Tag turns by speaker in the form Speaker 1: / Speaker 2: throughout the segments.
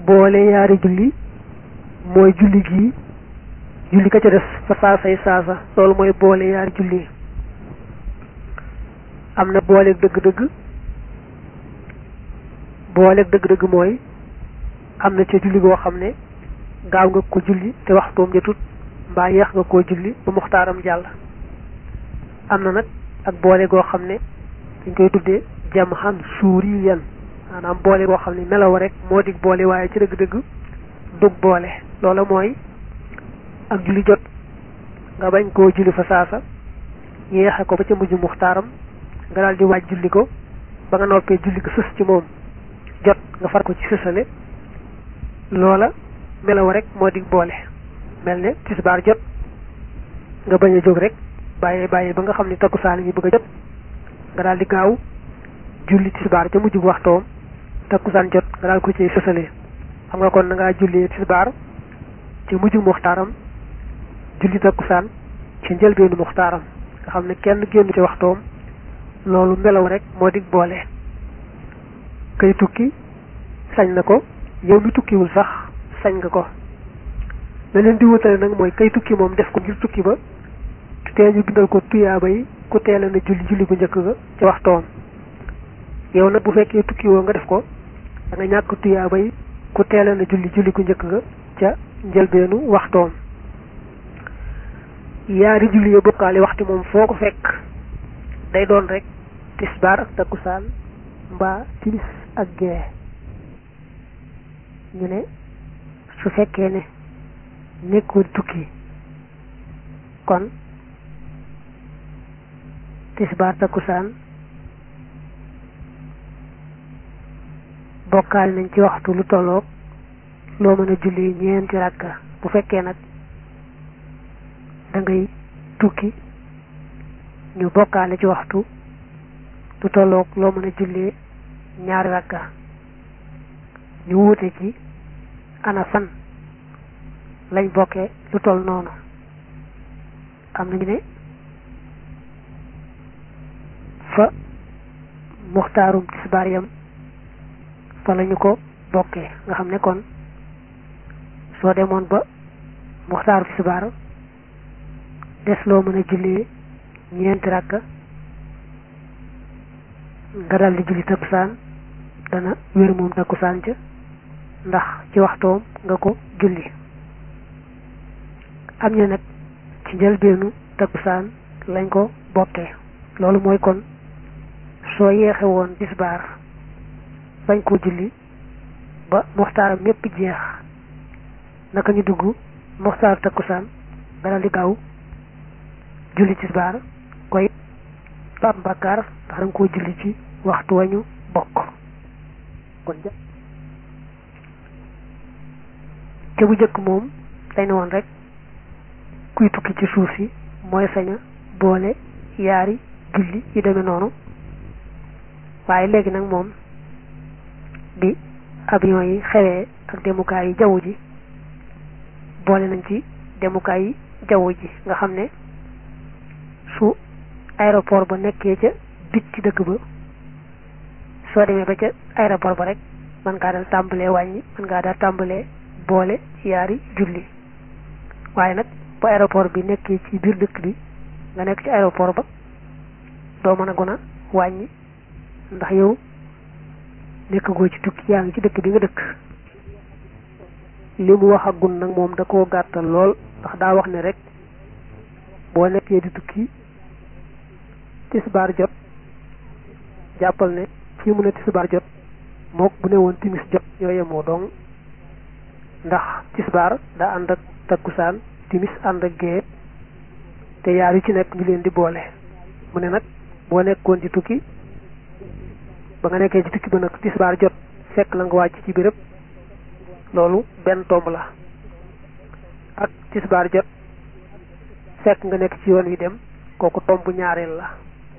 Speaker 1: boole yaari julli mooy julli gii julli ka ca des fa saasay saasa loolu mooy boole yaari julli am na booleeg dëgg-dëgg booleeg dëgg-dëgg mooy am na ca julli goo xam ne gaaw nga ko julli te waxtoom jotut mbaa yeex nga koo julli ba muxtaaram jàll am na nag ak boole goo xam ne dañ koy tuddee jam xan suuri yan maanaam boole goo xam ne melaw rek moo dig boole waaye ci dëgg-dëgg dug boole loola mooy ak julli jot nga bañ koo julli fa saasa yeexe ko ba ca mujj muxtaaram nga daal di waaj julli ko ba nga noppee julli ko sës ci moom jot nga far ko ci sësale loola melaw rek moo dig boole mel ne tisbaar jot nga bañ a jóg rek bàyyee bàyyee ba nga xam ne takkusaan yi bëgg a jot nga daal di gaaw julli tisbaar ca mujj waxtoom takkusaan jot nga daal ko ci sësale xam nga kon na ngaa jullee tisbaar ci mujj muxtaaram julli takkusaan ci njëlbeenu muxtaaram nga xam ne kenn génn ci waxtoom loolu melaw rek moo dig boole kay tukki sañ na ko yow mi tukkiwul sax sañ nga ko la leen di wutale nag mooy kay tukki moom def ko ngir tukki ba tee ñu bindal ko tuyaaba yi ku teela na julli julli bu njëkk ga ci waxtoom yow nag bu fekkee tukki woo nga def ko da nga ñàkk tuyaaba yi ku teela na julli julli gu njëkk ga ca njëlbeenu waxtoom yaari julli ya bokkaale waxti moom foo ko fekk day doon rek tisbaar ak takkusaan mbaa timis ak gee ñu ne su fekkee ne nekkul tukki kon tisbaar takkusaan bokkaal nañ ci waxtu lu tolloog loo mën a julli ñeenti rakka bu fekkee nag da ngay tukki ñu bokkaale ci waxtu lu tolloog loo mën a jullee ñaari rakka ñu wuute ci ana fan lañ bokkee lu toll noonu am nañu ne fa muxtaarum tisbaar yam fa lañu ko bokkee nga xam ne kon soo demoon ba muxtaaru tisbaar des loo mën a jullee ñeenti rakka nga dal di julli takkusaan dana wér moom takkusaan ca ndax ci waxtoom nga ko julli am ñu nag ci njëlbeenu takkusaan lañ ko bokkee loolu mooy kon soo yeexe woon tisbaar bañ koo julli ba muxtaaram mépp jeex naka ñu dugg muxtaar takkusaan nga dal di gaaw julli tisbaar koy ba am bàkkaar ndax danga koo julli ci waxtu wañu bokk kon ja te bu njëkk moom dañ ne woon rek kuy tukki ci suuf si mooy saña boole yaari julli yu demee noonu waaye léegi nag moom bi avion yi xewee ak demukaay yi jaww ji boole nañ ci demukaay yi jaww ji nga xam ne su aéroport ba nekkee ca bit ci dëkk ba soo demee ba ca aéroport ba rek mën ngaa dal tàmbalee wàññi mën ngaa daal tàmbalee boole yaari julli waaye nag bu aéroport bi nekkee ci biir dëkk bi nga nekk ci aéroport ba doo mën a gën a wàññi ndax yow nekk goo ci tukki yaa ngi ci dëkk bi nga dëkk li mu wax ak gun nag moom da koo gàttal lool ndax daa wax ne rek boo nekkee di tukki tisbaar jot jàppal ne fii mu ne tisbaar jot mook bu ne woon timis jot ñoo yemoo dong ndax tisbaar daa ànd ak takkusaan timis ànd ak gée te yaar yu ci nekk ñu leen di boole mu ne nag boo nekkoon ci tukki ba nga nekkee ci tukki ba nag tisbaar jot fekk la nga wàcc ci béréb loolu benn tomb la ak tisbaar jot fekk nga nekk ci yoon wi dem kooku tomb ñaareel la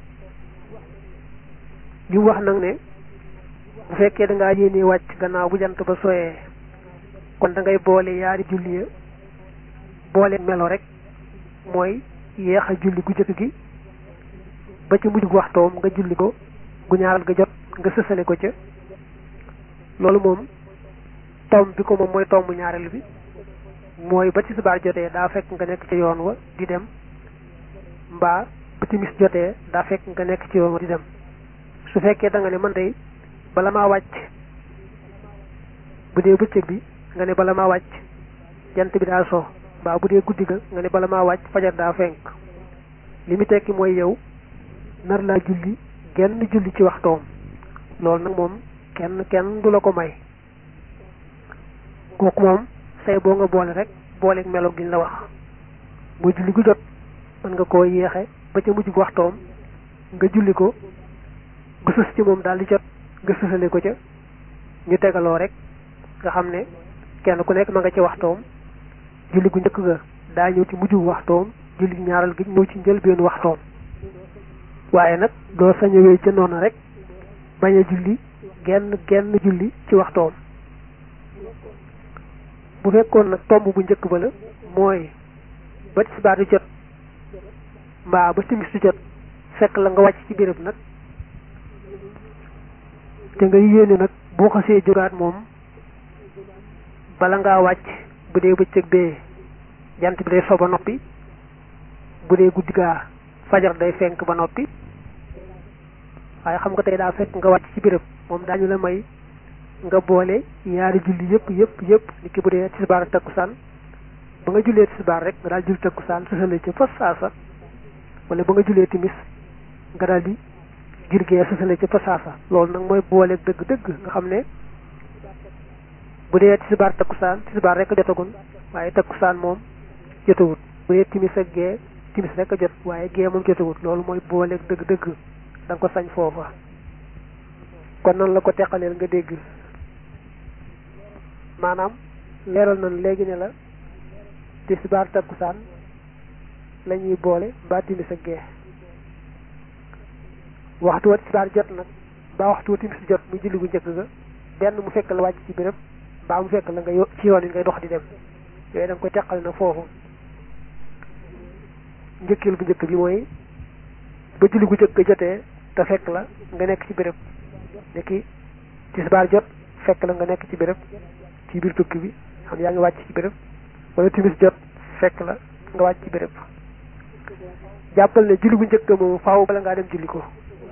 Speaker 1: li mu wax nag ne bu fekkee da ngaa yéenee wàcc gannaaw bu jant ba soyee kon da ngay boole yaari julli ya boole melo rek mooy yéex a julli gu jëkk gi ba ci mujj gu waxtoom nga julli ko gu ñaaral ga jot nga sësale ko ca loolu moom tomb bi ko moom mooy tomb ñaareel bi mooy ba tisbaar jotee daa fekk nga nekk ci yoon wa di dem mbaa ba timis jotee daa fekk nga nekk ci yoon wa di dem su fekkee da nga ne man day bala maa wàcc bu dee bëccëg bi nga ne bala maa wàcc jant bi daa so mbaa bu dee guddi ga nga ne bala maa wàcc fajar daa fenk li mu tekki mooy yow nar laa julli genn julli ci waxtoom loolu nag moom kenn kenn du la ko may kooku moom say boo nga boole rek booleeg melo giñ la wax muy julli gu jot mën nga koo yéexe ba ca mujj waxtoom nga julli ko nga sës ci moom daal di jot nga sësale ko ca ñu tegaloo rek nga xam ne kenn ku nekk ma nga ci waxtoom julli gu njëkk ga daa ñëw ci mujj waxtoom julli ñaaral gi ñëw ci njëlbeenu waxtoom waaye nag doo sañ a wéy ca noonu rek bañ a julli genn genn julli ci waxtoom bu fekkoon nag tomb bu njëkk ba la mooy ba tisbaar di jot mbaa ba timis di jot fekk la nga wàcc ci béréb nag te nga yéene nag boo xasee jógaat moom bala ngaa wàcc bu dee bëccëg bee jant bi day so ba noppi bu dee guddi gaa fajar day fenk ba noppi waaye xam nga tey daa fekk nga wàcc ci béréb moom daañu la may nga boole ñaari julli yëpp yëpp yëpp ni ki bu dee tisbaar ak takkusaan ba nga jullee tisbaar rek nga daal julli takkusaan sësale ca fas saasa wala ba nga jullee timis nga daal di jirgee sësale ca fas saasa loolu nag mooy boole dëgg-dëgg nga xam ne bu dee tisbaar takkusaan tisbaar rek a jotagun waaye takkusaan moom jotawut bu dee timis ak gee timis rek a jot waaye gee moom jotawut loolu mooy boole dëgg-dëgg da nga ko sañ foofa kon noonu la ko teqaleel nga dégg maanaam leeral nañ léegi ne la tisbaar takkusaan la ñuy boole mbaa timis ak gee waxtu wa tisbaar jot nag mbaa waxtu wa timis jot mu julli gu njëkk ga benn mu fekk la wàcc ci béréb mbaa mu fekk la nga ci yoon yi ngay dox di dem yooyu da nga koy teqal na foofu njëkkeel bu njëkk bi mooy ba julli gu njëkk jotee te fekk la nga nekk ci béréb ne ki tisbaar jot fekk la nga nekk ci béréb ci biir tukki bi xam yaa ngi wàcc ci béréb wala timis jot fekk la nga wàcc ci béréb jàppal ne julli bu njëkk moom faaw bala ngaa dem julli ko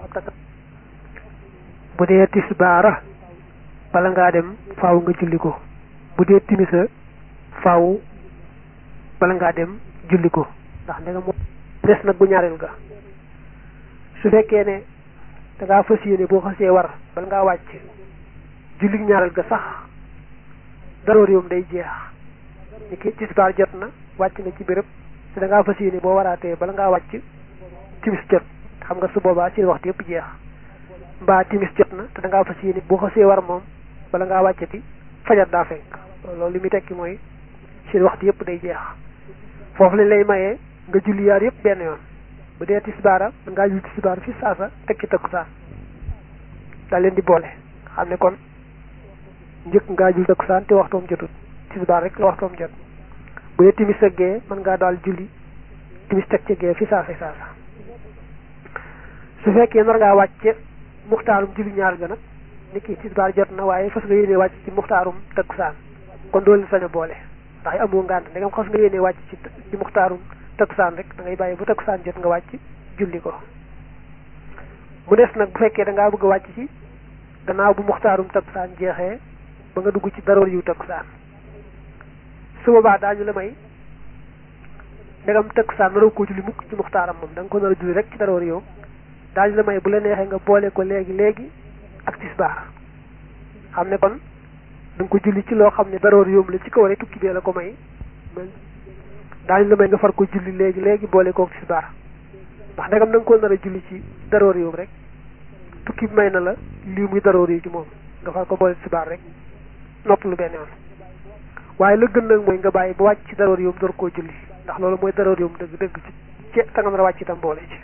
Speaker 1: bu dee tisbaara bala ngaa dem faaw nga julli ko bu dee timisa faaw bala ngaa dem julli ko ndax ndega moo des nag bu ñaareel ga su fekkee ne da ngaa fas yéene boo xasee war bala ngaa wàcc julli ñaareel ga sax daroor yoom day jeex ni ki tisbaar jot na wàcc na ci béréb te da ngaa fas yéene boo waraatee bala ngaa wàcc timis jot xam nga su boobaa seen waxtu yëpp jeex mbaa timis jot na te da ngaa fas yéene boo xasee war moom bala ngaa wàccati fajar daa fenk loolu li muy tekki mooy seen waxtu yëpp day jeex foofu lañ lay mayee nga julli yaar yëpp benn yoon bu dee tisbaara mën ngaa julli tisbaar fi saasa tekki takkusaan daa leen di boole xam ne kon njëkk ngaa julli takkusaan te waxtoom jotut tisbaar rek la waxtoom jot bu dee timis ak gee mën ngaa daal julli timis teg ci gee fi saasa saasa su fekkee nar ngaa wàcce muxtaarum julli ñaar ga nag ni ki tisbaar jot na waaye fas nga yéenee wàcc ci muxtaarum takkusaan kon doolu sañ a boole ndax amoo ngànt ndegam xas nga yéenee wàcc ci ci muxtaarum takkusaan rek da ngay bàyyi bu takkusaan jot nga wàcc julli ko mu des nag bu fekkee da ngaa bëgg a wàcc ci gannaaw bu muxtaarum takkusaan jeexee ba nga dugg ci daroor yu takkusaan su boobaa daañu la may ndegam takkusaan naroo koo julli mukk ci muxtaaram moom da nga ko nar a julli rek ci daroor yow daañu la may bu la neexee nga boole ko léegi léegi ak tisbaar xam ne kon da nga ko julli ci loo xam ne daroor yoom la ci kaw rek tukki bee la ko may daañu la may nga far ko julli léegi léegi boole kook tisbaar ndax ndegam da nga ko nar a julli ci daroor yoom rek tukki bi may na la lii muy daroor yi ci moom nga far ko boole tisbaar rek nopp lu benn yoon waaye la gën nag mooy nga bàyyi ba wàcc ci daroor yoom door koo julli ndax loolu mooy daroor yoom dëgg dëgg ci ci ta nga nar a wàcc itam boole ci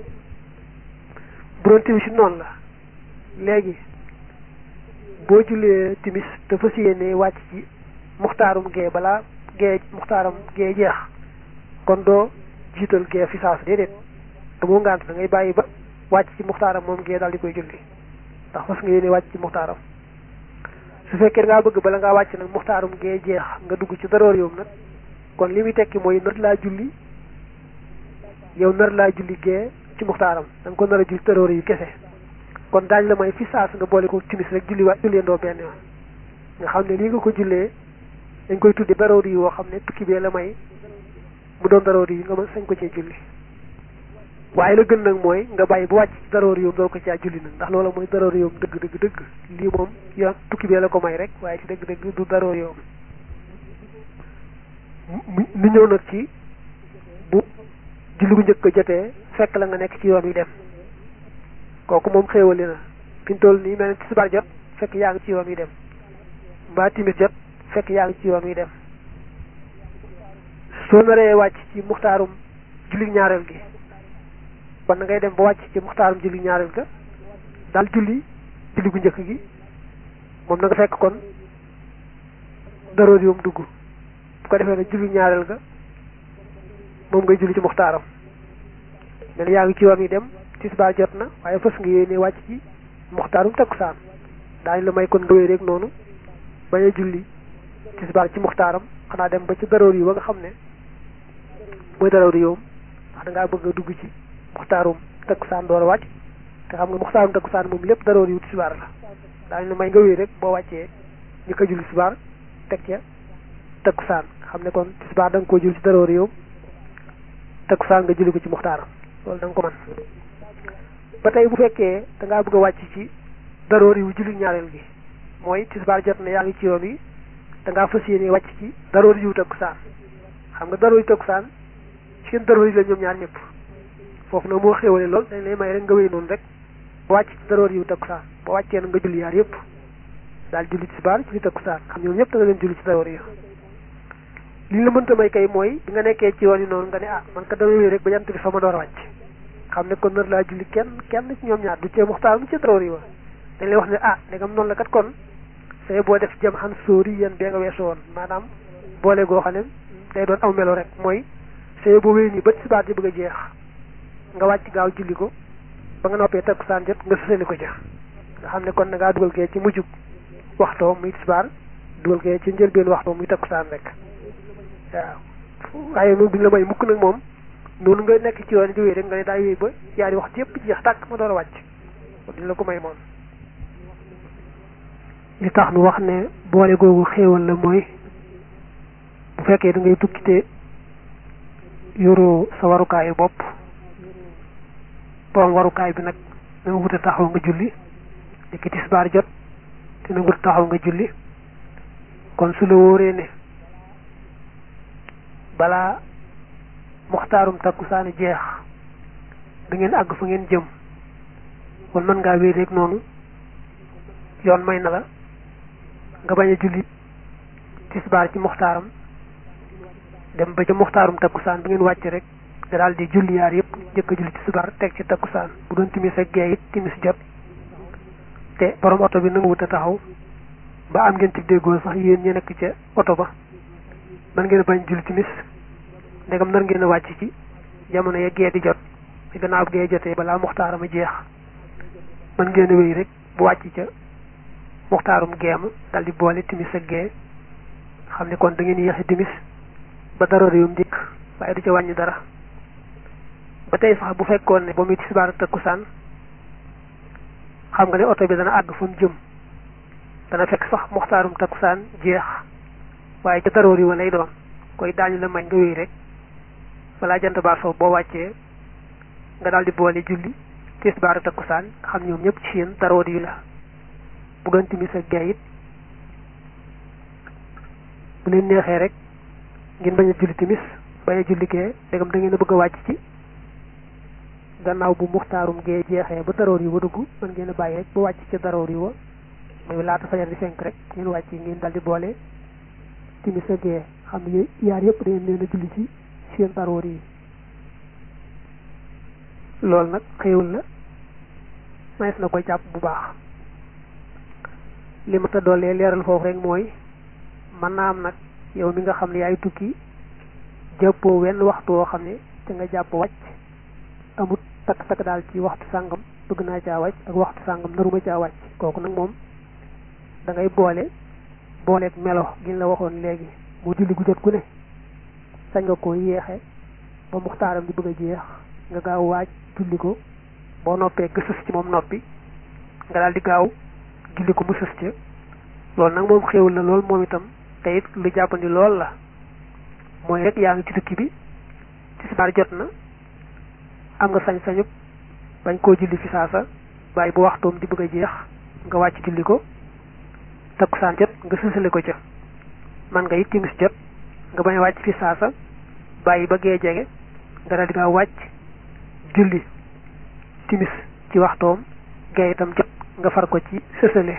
Speaker 1: bu doon timis noonu la léegi boo jullee timis te fas yéene wàcc ci muxtaarum gee balaa gee muxtaaram gee jeex kon doo jiital gee fi saas déedéet amoo ngant da ngay bàyyi ba wàcc ci muxtaaram moom gee daal di koy julli ndax fas nga yéene wàcc ci muxtaaram su fekkee ngaa bëgg bala ngaa wàcc nag muxtaarum gee jeex nga dugg ci daroor yoom nag kon li muy tekki mooy nar laa julli yow nar laa julli gee ci muxtaaram da nga ko nar a julli daroor yi kese kon daañ la may fi saas nga boole ko timis rek julli waa julleendoo benn yoon nga xam ne lii nga ko jullee dañ koy tudde daroor yi woo xam ne tukki bee la may mu doon daroor yi nga mën sañ ko cee julli waaye la gën nag mooy nga bàyyi bu wàcc daroor yoom doo ko caa julli nag ndax loola mooy daroor yoom dëgg dëgg dëgg lii moom yoon tukki bee la ko may rek waaye ci dëgg dëgg du daroor yoom nu ñëw nag ci bu julli bu njëkk jotee fekk la nga nekk ci yoon wi dem kooku moom xéewali na fi mu toll nii mel ne tisbaar jot fekk yaa ngi ci yoon wi dem mbaa timis jot fekk yaa ngi ci yoon wi dem soo naree wàcc ci muxtaarum julli ñaareel gi kon na ngay dem ba wàcc ci muxtaarum julli ñaareel ga daal julli julli gu njëkk gi moom na nga fekk kon daroor yoom dugg bu ko defee nag julli ñaareel ga moom ngay julli ci muxtaaram mel yaa ngi ci yoon wi dem tisbaar jot na waaye fës nga yéene wàcc ci muxtaarum takkusaan daañu la may kon nga wéy rek noonu bañ a julli tisbaar ci muxtaaram xanaa dem ba ci daroor yi ba nga xam ne mooy daroor yoom ndax da ngaa bëgg a dugg ci muxtaarum takkusaan door a wàcc te xam nga muxtaarum takkusaan moom lépp daroor yu tisbaar la daañu la may nga wéy rek boo wàccee ñu ko julli tisbaar teg ca takkusaan xam ne kon tisbaar da nga koo julli ci daroor yoom takkusaan nga julli ko ci muxtaaram loolu da nga ko mën ba tey bu fekkee da ngaa bëgg a wàcc ci daroor yu julli ñaareel gi mooy tisbaar jot na yaa ngi ci yoon wi da ngaa fas yéene wàcc ci daroor yu takkusaan xam nga daroor yu takkusaan seen daroor yi la ñoom ñaar ñëpp foofu nag moo xéwale lool dañ lay may rek nga wéy noonu rek ba wàcc ci daroor yu takkusaan ba wàccee na nga julli yaar yëpp daal julli tisbaar julli takkusaan xam ñoom ñëpp da nga leen julli ci daroor yi li la mënta may kay mooy bi nga nekkee ci yoon yi noonu nga ne ah man ka dama wéy rek ba jant bi fa ma door a wàcc xam ne kon nar laa julli kenn kenn ci ñoom ñaar du cee muxtaar mu ci daroor yi wa dañ lay wax ne ah ndegam noonu la kat kon say boo def jëm xan sóori yéen bee nga weesu woon maanaam boole goo xam ne day doon aw melo rek mooy say boo wéy nii ba tisbaar di bëgg a jeex nga wàcc gaaw julli ko ba nga noppee takkusaan jot nga sësali ko ca nga xam ne kon na ngaa dugal kee ci mujjug waxtoo muy tisbaar dugal kee ci njëlbeen waxtoo muy takkusaan rek waaw waaye moom duñ la may mukk nag moom noonu nga nekk ci yoon di wéy rek nga ne daa wéy ba yaari waxtu yëpp jeex tàkk ma door a wàcc duñ la ko may moom li tax nu wax ne boole googu xéewal la mooy bu fekkee da ngay tukki te yoroo sa warukaayu bopp borom warukaay bi nag na nga wut a taxaw nga julli dikki tisbaar jot te na nga wut a taxaw nga julli kon su la wóoree ne balaa muxtaarum takkusaani jeex da ngeen àgg fa ngeen jëm kon mën ngaa wéy rek noonu yoon may na la nga bañ a julli tisbaar ci muxtaaram dem ba ca muxtaarum takkusaan bi ngeen wàcc rek nga daal di julli yaar yëpp njëkk a julli tisbaar teg ci takkusaan bu doon timis ak gee it timis jot te borom oto bi na nga wut a taxaw ba am ngeen ci déggoo sax yéen ñi nekk ca oto ba mën ngeen a bañ julli timis ndegam nar ngeen a wàcc ci jamono ya gee di jot ci gannaaw gee jotee balaa muxtaaram a jeex mën ngeen a wéy rek bu wàcc ca muxtaarum geem dal di boole timis ak gee xam ne kon da ngeen yéexi timis ba dara réewum dikk waaye du ca wàññi dara ba tey sax bu fekkoon ne ba muy tisbaar ak takkusaan xam nga ne oto bi dana àgg fa mu jëm dana fekk sax muxtaarum takkusaan jeex waaye ca daroor yi wa lay doon koy daañu la may nga wéy rek balaa jant baa soo boo wàccee nga daal di boole julli tisbaar ak takkusaan nga xam ñoom ñëpp ci yéen daroor yi la bu doon timis ak gee it bu leen neexee rek ngeen bañ a julli timis bañ a julli gee dégam da ngeen a bëgg a wàcc ci gannaaw bu muxtaarum gee jeexee ba daroor yi wa dugg mën ngeen a bàyyi rek ba wàcc ci daroor yi wa mooy laata fajar di fenk rek ngeen wàcc ngeen daal di boole timis ak gee xam ne yaar yëpp da ngeen leen a julli ci seen daroor yi loolu nag xéewal la manes na koy jàpp bu baax li ma ta doolee leeral foofu rek mooy mën naa am nag yow mi nga xam ne yaay tukki jàppoo wenn waxtu woo xam ne te nga jàpp wàcc amut takk takk daal ci waxtu sàngam bëgg naa caa wàcc ak waxtu sàngam naruma caa wàcc kooku nag moom da ngay boole booleeg melo giñ la waxoon léegi mu julli gu jot ku ne sañ nga ko yéexe ba muxtaaram di bëgg a jeex nga gaaw waaj julli ko boo noppee nga sës ci moom noppi nga daal di gaaw julli ko mu sës ca loolu nag moom xéewul la lool moom itam te it lu jàppandi lool la mooy rek yaa ngi ci tukki bi tisbaar jot na am nga sañ-sañu bañ koo julli fi saasa bàyyi bu waxtoom di bëgg a jeex nga wàcc julli ko takkusaan jot nga sësale ko ca man nga it timis jot nga bañ a wàcc fi saasa bàyyi ba gee jege nga daal di nga wàcc julli timis ci waxtoom gee itam jot nga far ko ci sësale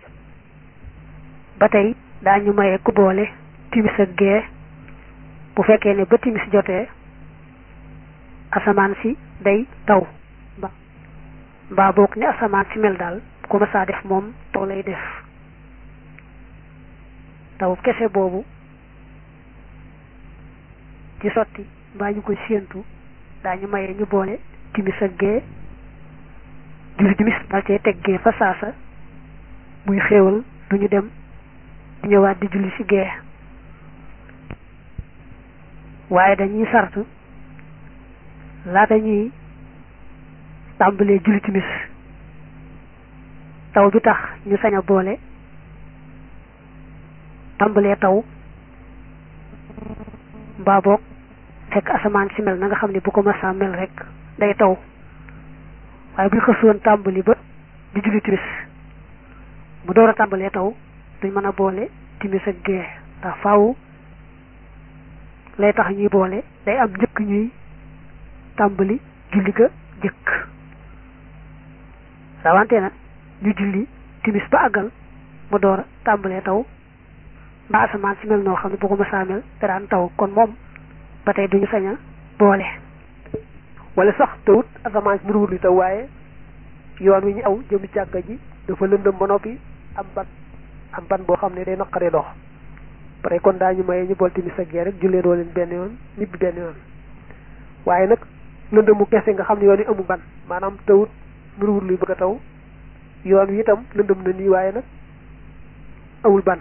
Speaker 2: ba tey daañu maye ku boole timis ak gee bu fekkee ne ba timis jotee asamaan si day taw ba mbaa boog ni asamaan si mel daal bu ko mësaa def moom taw lay def taw kese boobu ci sotti mbaa ñu koy séentu daañu maye ñu boole timis ak gee julli timis dal cee teg gee fa saasa muy xéewal du ñu dem di ñëwaat di julli ci gee waaye dañuy sart laata ñuy tàmbalee julli timis taw bi tax ñu sañ a boole tàmbalee taw mbaa boog fekk asamaan si mel na nga xam ne bu ko masaa mel rek day taw waaye bu ñu xësoon tàmbali ba di julli timis mu door a tàmbalee taw duñ mën a boole timis ak gee ndax faaw lay tax ñuy boole day am njëkk ñuy tàmbali julli ga jëkk rawante nag ñu julli timis ba àggal mu door a tàmbalee taw mbaa asamaan si mel noo xam ne bu ko mësaa mel te daan taw kon moom ba tey duñu sañ a boole
Speaker 1: wala sax tawut asamaan si nuruwul li taw waaye yoon wi ñu aw jëm jàkka ji dafa lëndëm ba noppi am ban am ban boo xam ne day naqaree dox pare kon daañu maye ñu bool timis ak gee rek jullee doo leen benn yoon ñibbi benn yoon waaye nag lëndëmu kese nga xam ne yoon wi amu ban maanaam tawut nuruwul luy bëgg a taw yoon wi itam lëndëm na nii waaye nag awul ban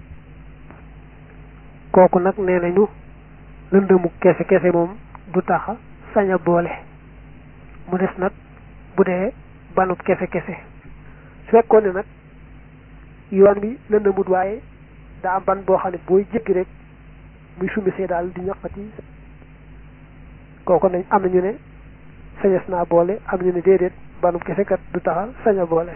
Speaker 1: kooku nag nee nañu lëndëmu kese kese moom du taxa sañ a boole mu des nag bu dee banub kese kese su fekkoon ne nag yoon bi lëndëmut waaye daa am ban boo xam ne booy jéggi rek muy sumisee daal di ñaqati kooku nañ am nañu ne sañes naa boole am ñu ne déedéet banub kese kat du taxa sañ a boole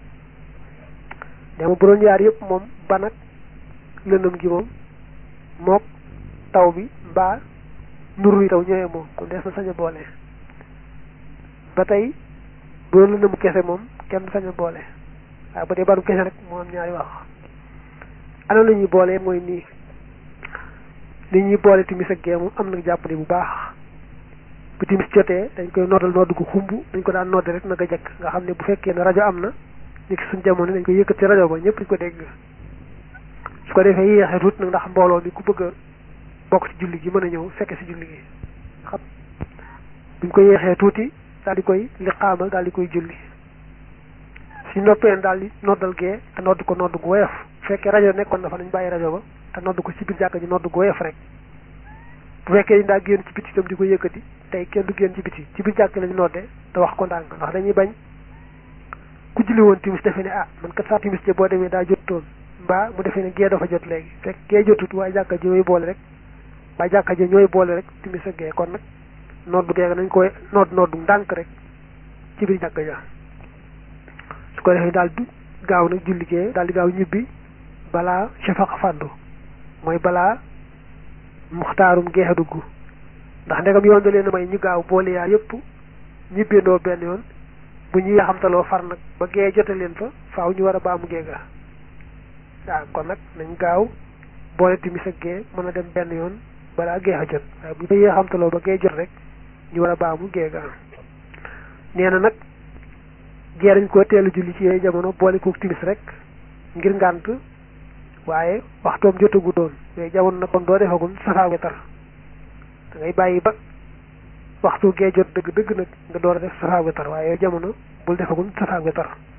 Speaker 1: dama bu doon yaar yëpp moom ban ak lëndëm gi moom mook taw bi mbaa nuru yi taw ñëwee moom kon des na sañ a boole ba tey bu doon lëndëmu kese moom kenn sañ a boole waaye ba dee banub kese rek moo am ñaari wax ana la ñuy boole mooy nii li ñuy boole timis ak gee moom am na jàppale bu baax bu timis jotee dañ koy noddal nodd gu xumb dañ ko daan nodde rek naka jekk nga xam ne bu fekkee ne rajo am na ñu ci suñ jamono dañ koy yëkkat ci rajo ba ñëpp di ko dégg su ko defee yéexee tuut nag ndax mbooloo mi ku bëgg a bokk ci julli gi mën a ñëw fekke ci julli gi xam buñ ko yéexee tuuti daal di koy liqaamal daal di koy julli si noppee daal di noddal gee te nodd ko nodd gu woyof bu fekkee rajo nekkoon na fa nañ bàyyi rajo ba te nodd ko ci biir jàkka ji nodd gu woyof rek bu fekkee dañ daa génn ci biti itam di ko yëkkati tey kenn du génn ci biti ci biir jàkk lañu nodde te wax ko ndànk ndax dañuy bañ ku julli woon timis defe ne ah man kat saa timis je boo demee daa jotoon mbaa mu defee ne gee dafa jot léegi fekk gee jotut waaye jàkka ji ñooy boole rek waaye jàkka ji ñooy boole rek timis ak gee kon nag noddu gee nañ koy nodd noddu ndànk rek ci biir jàkka ja su ko defee daal di gaaw nag julli gee daal di gaaw ñibbi balaa shafaq fàddu mooy balaa muxtaarum geexe dugg ndax ndegam yoon da leen a may ñu gaaw boole yaa yëpp ñibbeendoo benn yoon bu ñu yaxamtaloo far nag ba gee jote leen fa faaw ñu war a baamu gee ga waaw kon nag nañ gaaw boole timis ak gee mën a dem benn yoon balaa geex a jot waaye bu ñu yaxamtaloo ba gee jot rek ñu war a baamu gee ga nee na nag gee dañ koo teelu julli ci yooyu jamono boole kook timis rek ngir ngànt waaye waxtoom jotagu doon yooyu jamono nag kon doo defagul safaa wetar da ngay bàyyi ba waxtu gee jot dëgg dëgg nag nga door a def safaa wetar waaye yooyu jamono bul defagul safaa wetar